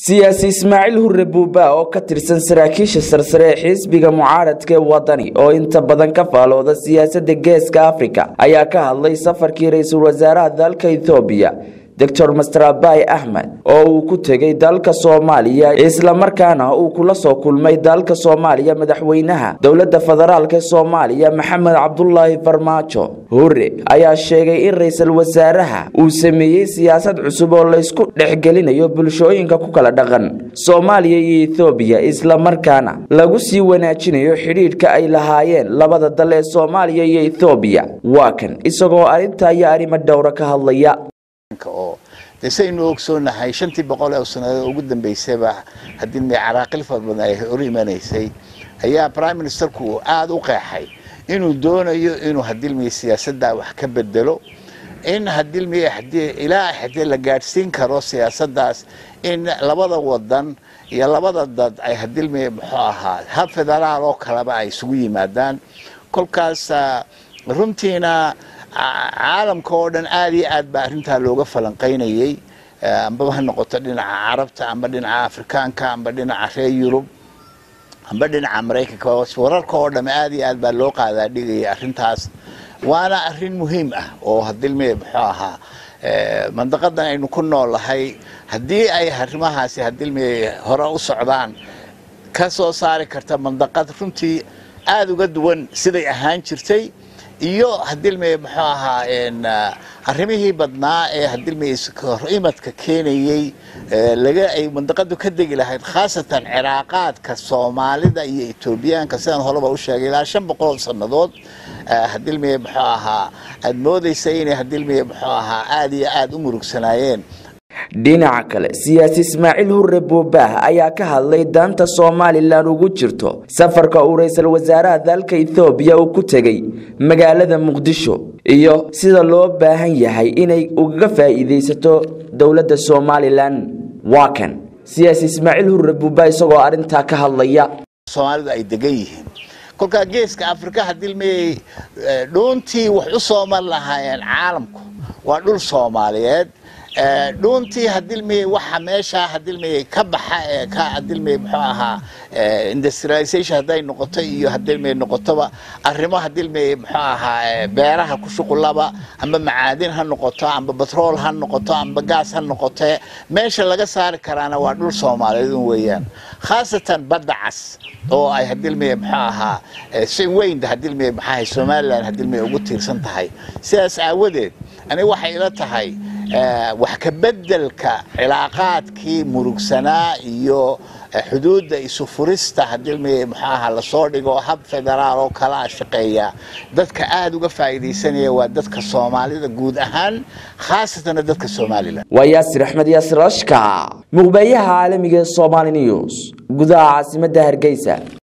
siyaasi ismaaciil hurre buuba oo ka tirsan saraakiisha sarsare ee xisbiga mucaaradka ee wadani oo inta badan ka faalooda siyaasadda geeska afrika ayaa ka hadlay safarkii ra-iisul wasaaraha dalka ethoobiya doctor master abai axmed oo uu ku tegay dalka soomaaliya islamarkaana uu kula soo kulmay dalka soomaaliya madaxweynaha dowladda federaalk ee soomaaliya maxamed cabdulaahi farmaajo hurre ayaa sheegay in ra-iisul wasaaraha uu sameeyey siyaasad cusub oo laysku dhexgelinayo bulshooyinka ku kala dhaqan soomaaliya iyo ethoobiya islamarkaana lagu sii wanaajinayo xidhiidhka ay lahaayeen labada dal ee soomaaliya iyo ethoobiya waa kan isagoo arrintaa iyo arrimo dhowra ka hadlaya oo de saynu ogsoonahay shantii boqol ee sanadood ugu dambeysayba haddii me caraaqil fara badan ay hor imanaysay ayaa prime ministerku aada u qeexay inuu doonayo inuu hadilmiye siyaasadda wax ka bedelo in hadilmiye hadii ilaa hadii la gaadhsiin karo siyaasaddaas in labada wadan iyo labada dad ay hadilmiye muxuu ahaa hab federaal oo kaleba ay isugu yimaadaan kolkaas runtiina caalamka oo dhan aada iyo aad baa arrintaa looga falanqaynayey ambaba ha noqoto dhinaca carabta amba dhinaca afrikaanka amba dhinaca reer yurub amba dhinaca maraykanka wararka oo dham aada iyo aad baa loo qaadaa dhigayay arrintaas waana arrin muhiim ah oo hadilme muxuu ahaa mandaqadan aynu ku noolahay haddii ay arrimahaasi hadilme hore u socdaan ka soo saari karta mandaqad runtii aada uga duwan siday ahaan jirtay iyo hadilme muxuu ahaa arrimihii badnaa ee hadilme imadka keenayey laga ay mandaqadu ka degi lahayd khaasatan ciraaqaadka soomaalida iyo etoobiyaanka sidaan horeba u sheegay ilaa shan boqol sannadood hadilme muxuu ahaa aada moodaysay inay hadilme muxuu ahaa aada iyo aada u murugsanaayeen dhinaca kale siyaasi ismaaciil hurre buubaah ayaa ka hadlay daanta somalilan ugu jirto safarka uu ra-iisul wasaaraha dalka ethoobiya uu ku tegey magaalada muqdisho iyo sida loo baahan yahay inay ugaga faa'iidaysato dowladda somalilan waa kan siyaasi ismaaciil hurre buubaah isagoo arrintaa ka hadlaya soomaalidu ay degan yihiin kolkaa geeska afrika hadilmeyey dhuuntii wax u soo mar lahaayeen caalamku waa dhul soomaaliyeed dhuuntii hadilmeye waxa meeshaa hadilmeye ka baxa ee ka hadilmeye muxuu ahaa industrialization hadday noqoto iyo hadilmeye noqotoba arrimo hadilmeye muxuu ahaa beeraha ku shuqulaba amba macaadin ha noqoto amba batrool ha noqoto amba gaas ha noqote meesha laga saari karaana waa dhul soomaaliyeed un weeyaan khaasatan badda cas oo ay hadilmeye muxuu ahaa si weyn hadilmeye maxaahay somalilan hadilmeye ugu tiirsan tahay sidaas aawadeed aniga waxay ila tahay wax ka bedelka cilaaqaadkii murugsanaa iyo xuduudda isu furista hadilmeye muxuu ahaa lasoo dhigo hab federaal oo kala shaqeeya dadka aada uga faa'iidaysanaya waa dadka soomaalida guud ahaan khaasatana dadka somalilan waa yaasir axmed yaasir ashka muqbeeyaha caalamiga ee somali news gudaha caasimadda hargeysa